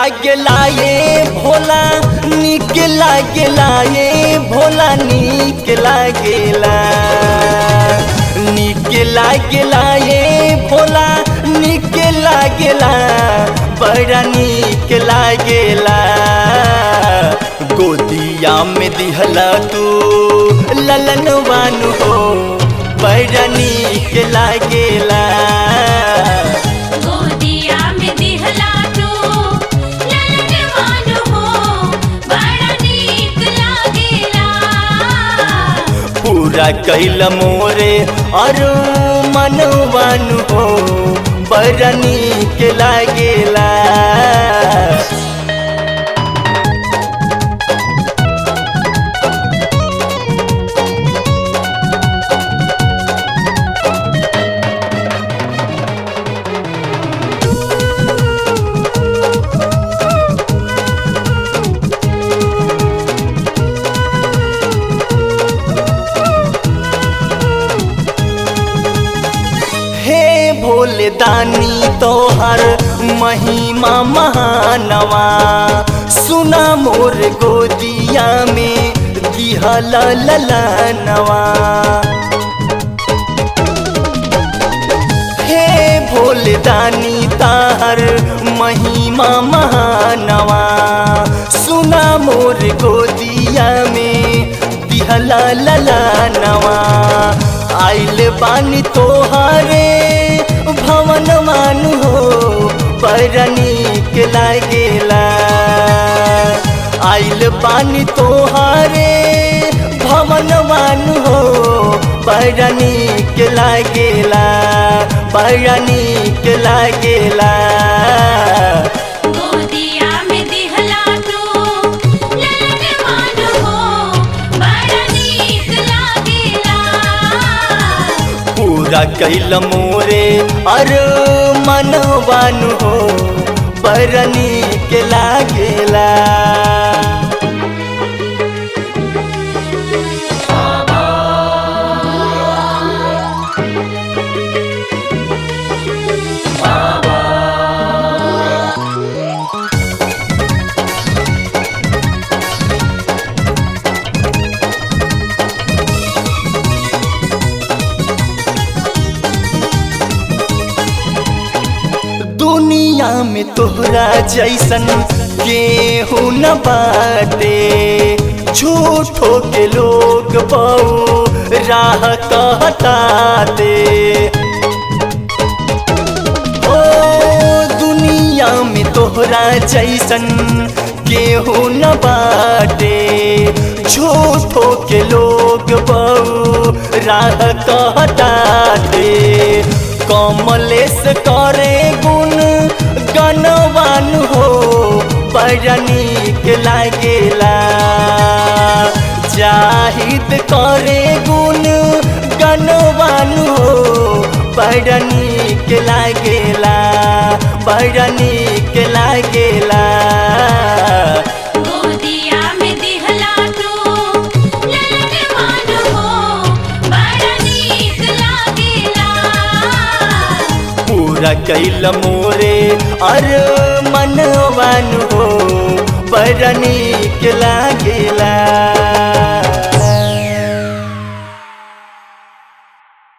लागेला ये भोला निक लागेला ये भोला निक लागेला निक लागेला ये भोला निक लागेला बड़ा निक लागेला गोदिया में दिहला तू ललन वानु हो बड़ा निक लागेला गोदिया में दिहला तू ललनवान हो बड़ा नीक लागेला पूरा कैल मोरे और मनवानु हो बड़ा निक लागेला हे भोले दानी तोहर महिमा महानवा सुना मोर गोदिया में दिहल ललनवा हे भोले दानी ताहर महिमा महानवा सुना मोर गोदिया में दिहला ललनवा आइल बानी तोहारे भवन मानु हो बड़ा नीक लागेला आइल बानी तोहारे भवन मानु हो बड़ा नीक लागेला बड़ा नीक लागेला गोदिया में दिहला तू ललनवान हो बड़ा नीक लागेला पूरा कैल मोरे और मनवानु हो बड़ा नीक लागेला दुनिया में तोहरा जैसन केहू न बाटे झूठो के लोग बहु राह कहताते ओ दुनिया में तोहरा जैसन केहू न बाटे झूठो के लोग बहु राह कहताते कमलेश करे गुण गनवान हो बड़ा नीक लागेला जाहिद करे गुण गनवान हो बड़ा नीक लागेला बड़ा नीक लागेला गोदिया में दिहला तू ललनवान हो बड़ा नीक लागेला पूरा कैल मोरे और मनवान हो बड़ा नीक